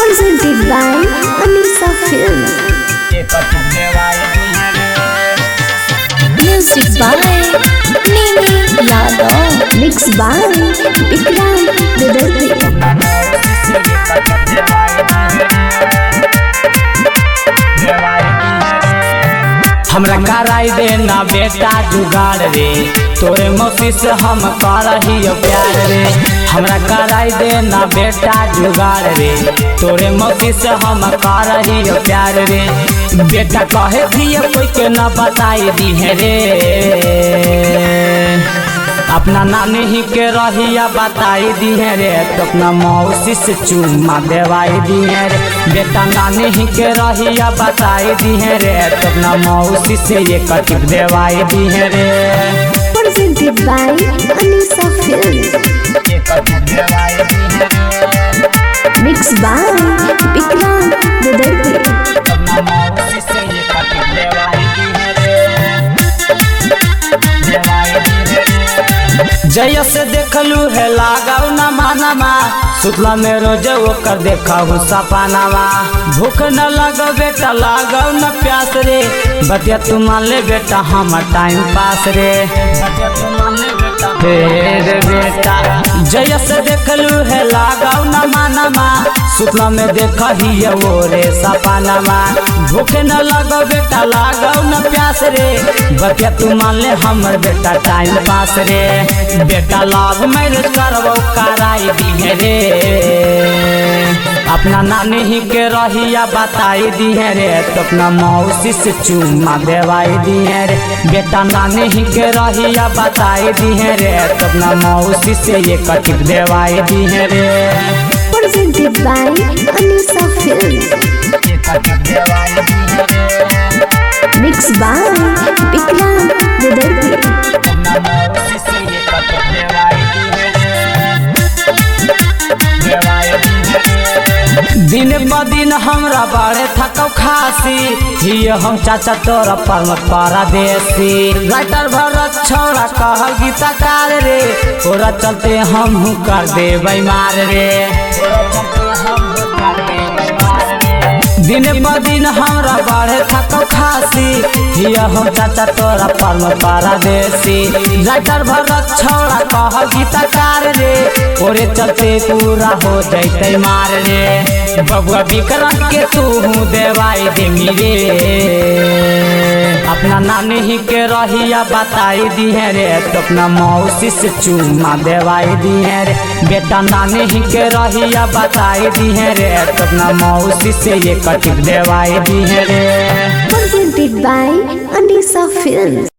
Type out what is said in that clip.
presented by Anisa Films. Music by Nini Yadav. Mixed by Vikram Vidarthi. हमरा कराई दे ना बेटा जुगाड़ रे तोरे मौसी से हम करही प्यार रे हमरा कराई दे ना बेटा जुगाड़ रे तोरे मौसी से हम करही प्यार रे बेटा कहे दिए कोई के ना बताई दी है रे अपना नानी ही के रहिया बताई दी है रे तो अपना मौसी से चुम्मा देवाई दी है रे बेटा नानी ही के रहिया बताई दी है रे तो अपना मौसी से ये कटिप देवाई दी है रे Presented by Anisa Films. Mixed by Vikram Vidarthi. जय से देखलू है लगाऊ न मानमा सुतला में रोज ओकर देखा सपनावा भूख न लग बेटा लगाऊ न प्यास रे बतिया तू मान ले बेटा हम टाइम पास रे हे रे बेटा जय से देखलू है लगाऊ न मानमा सुतला में देख ही वो रे सपनावा भूख न लग बेटा लगाऊ न प्यास रे बतिया तू मान ले हमर बेटा टाइम पास रे बेटा लाभ मैरिज करबो कराई दी है रे अपना नानी ही के रहिया बताई दी है रे तो अपना मौसी से चुम्मा देवाई दी है रे बेटा नानी ही के रहिया बताई दी है रे तो अपना मौसी से ये कटिप देवाई दी है रे Presented by Anisa Films. Mixed by Vikram Vidarthi. दिन ब दिन हमरा बाड़े थकौ खासी हिय हम चाचा तोरा परमत पारा देसी राइटर भरत छोड़ा कहल गीतकार रे तोरा चलते हम हूँ कर देबै मार रे दिन ब दिन हमरा बाढ़े थकौ खासी हिय हम चाचा तोरा परम पारा देसी राइटर भरत छोड़ा कह गीतकार रे ओरे चलते पूरा हो जैते मार रे बबुआ विक्रम के तू हूँ देवाई देमी रे अपना नानी ही के रहिया बताई दी है रे तो अपना मौसी से चुम्मा देवाई दी है रे बेटा नानी ही के रहिया बताई दी है रे तो अपना मौसी से ये कटिप देवाई दी है रे Presented by Anisa Films.